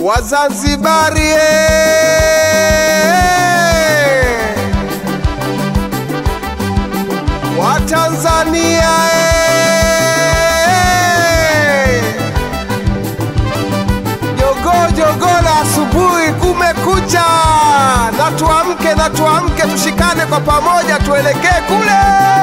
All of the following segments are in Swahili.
Wazanzibari eh! Watanzania eh! Jogo jogo la asubuhi kumekucha, na tuamke na tuamke, tushikane kwa pamoja, tuelekee kule.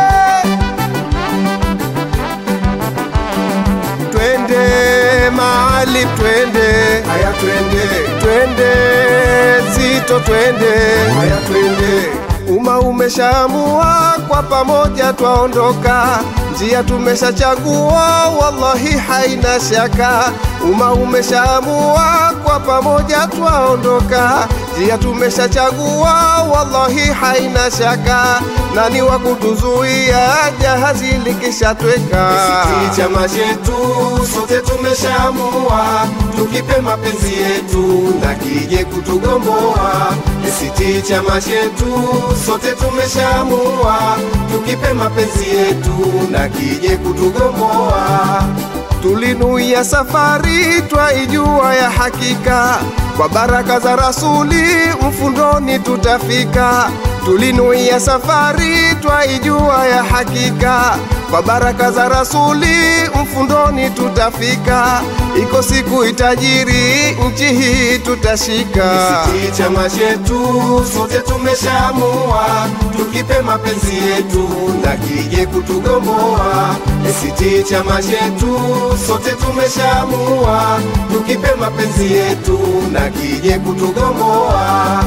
Twende mahali, twende haya, twende twende zito, twende haya, twende Umma umeshaamua kwa pamoja twaondoka, njia tumeshachagua, wallahi haina shaka. Umma umeshaamua kwa pamoja twaondoka, njia tumeshachagua, wallahi haina shaka. Nani wa kutuzuia jahazi likishatweka? Sisi chama chetu sote tumeshaamua, tukipe mapenzi yetu na kije kutugomboa. ACT chama chetu sote tumeshaamua, tukipe mapenzi yetu na kije kutugomboa. Tulinuia safari twaijua ya hakika, kwa baraka za Rasuli mfundoni tutafika. Tulinuia safari twaijua ya hakika, kwa baraka za Rasuli mfundoni tutafika. Iko siku itajiri nchi hii tutashika. ACT chama chetu sote tumeshaamua, tukipe mapenzi yetu na kije kutugomboa. ACT chama chetu sote tumeshaamua, tukipe mapenzi yetu na kije kutugomboa.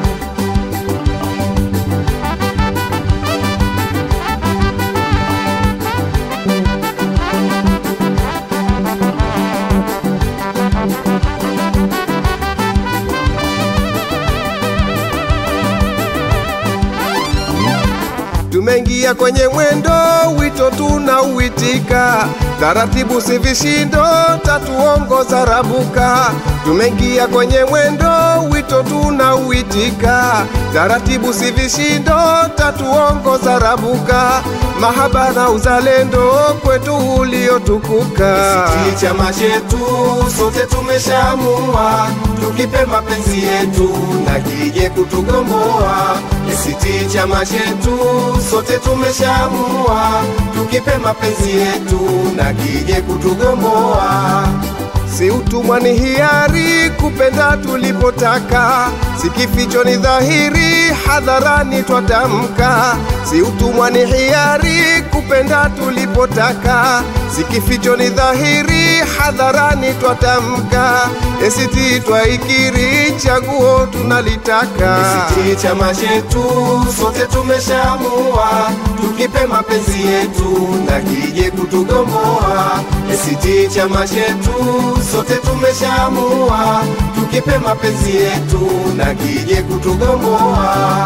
Tumeingia kwenye mwendo, wito tunauitika, taratibu si vishindo, tatuongoza rabuka. Tumeingia kwenye mwendo, wito tunauitika, taratibu si vishindo, tatuongoza rabuka. Mahaba na uzalendo kwetu uliotukuka. ACT chama chetu sote tumeshaamua, tukipe mapenzi yetu na kije kutugomboa. ACT chama chetu sote tumeshaamua, tukipe mapenzi yetu na kije kutugomboa. Si utumwa ni hiari, kupenda tulipotaka, si kificho ni dhahiri, hadharani twatamka. Si utumwa ni hiari, kupenda tulipotaka, si kificho ni dhahiri, hadharani twatamka. ACT twaikiri, chaguo tunalitaka. ACT chama chetu sote tumeshaamua, tukipe mapenzi yetu na kije kutugomboa. ACT chama chetu sote tumeshaamua, tukipe mapenzi yetu na kije kutugomboa.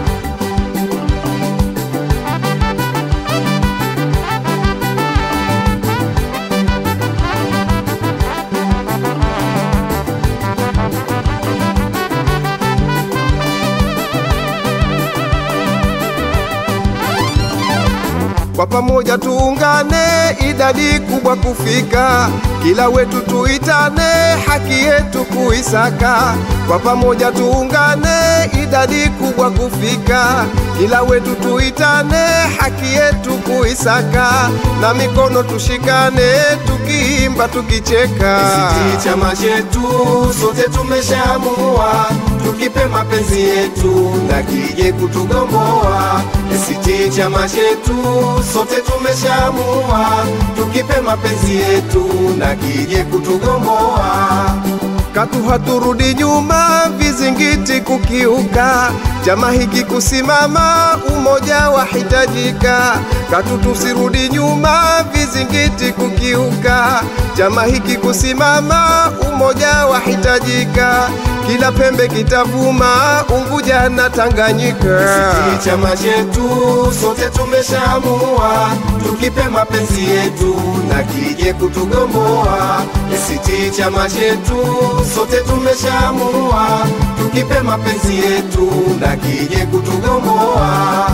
Kwa pamoja tuungane, idadi kubwa kufika, kila wetu tuitane, haki yetu kuisaka. Kwa pamoja tuungane, idadi kubwa kufika, kila wetu tuitane, haki yetu kuisaka, na mikono tushikane, tukiimba tukicheka. ACT chama chetu sote tumeshaamua, tukipe mapenzi yetu na kije kutugomboa. ACT chama chetu sote tumeshaamua, tukipe mapenzi yetu na kije kutugomboa. Katu haturudi nyuma, vizingiti kukiuka, chama hiki kusimama, umoja wahitajika. Katu tusirudi nyuma, vizingiti kukiuka, chama hiki kusimama, umoja wahitajika. Kila pembe kitavuma, Unguja na Tanganyika. ACT chama chetu sote tumeshaamua, tukipe mapenzi yetu na kije kutugomboa. ACT chama chetu sote tumeshaamua, tukipe mapenzi yetu na kije kutugomboa.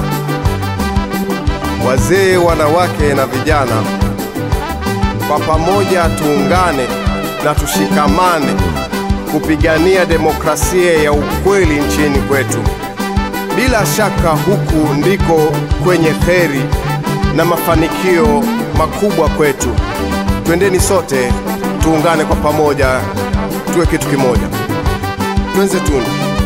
Wazee, wanawake na vijana, kwa pamoja tuungane na tushikamane, kupigania demokrasia ya ukweli nchini kwetu. Bila shaka huku ndiko kwenye heri na mafanikio makubwa kwetu. Twendeni sote tuungane kwa pamoja, tuwe kitu kimoja. Twenze tunu.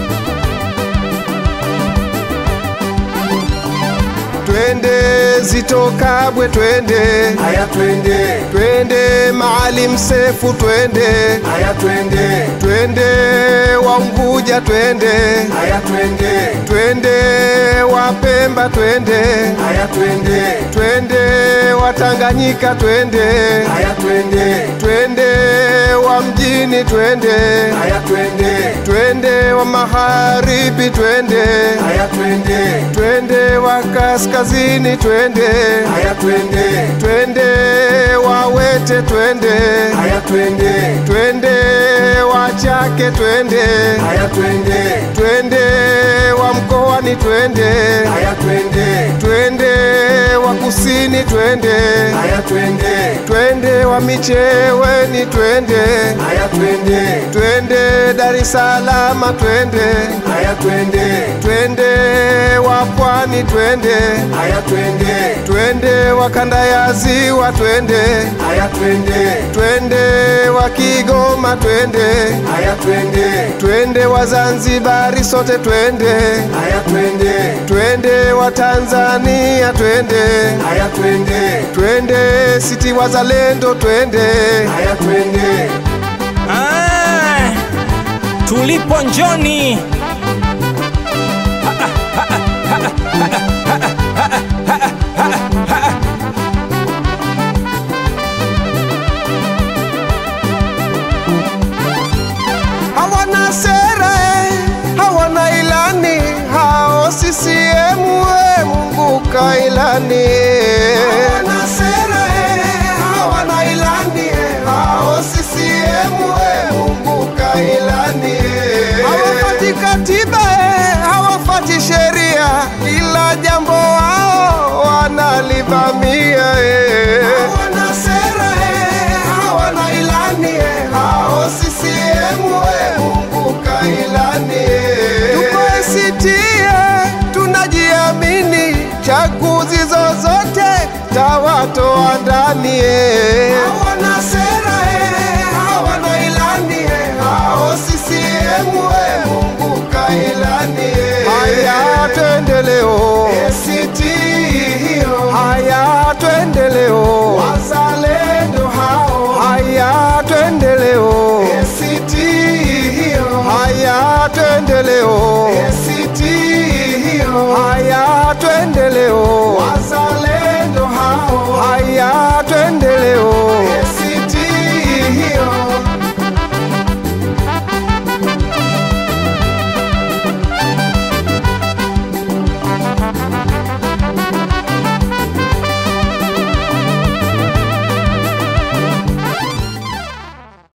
Twende Zito Kabwe, twende haya twende, twende Maalim Sefu, twende haya twende, twende Waunguja, twende haya twende, twende Wapemba, twende haya twende, twende Watanganyika, twende haya twende, twende wa mjini, twende haya twende, twende wa magharibi, twende haya twende, twende wa kaskazini, twende haya twende, twende Wawete, twende haya twende, twende Wachake, twende haya twende, twende wa mkoani, twende haya twende, twende wa kusini, twende haya twende, twende wa Micheweni, twende haya twende, twende Dar es Salaam, twende haya twende, twende wa pwani, twende haya twende, twende wa kanda ya ziwa, twende haya twende, twende wa Kigoma, twende haya twende, twende wa Zanzibari, sote twende haya twende, twende wa Tanzania, twende haya twende, twende siti wazalendo, twende haya twende, Ah, tulipo njoni hawana sera eh, hawana ilani hao CCM eh, Mungu kailani hawana sera eh, hawana ilani eh, hao CCM eh, Mungu kailani hawafati katiba eh, hawafati sheria ila jambo wao wanalivamia eh. hawana sera eh, hawana ilani eh,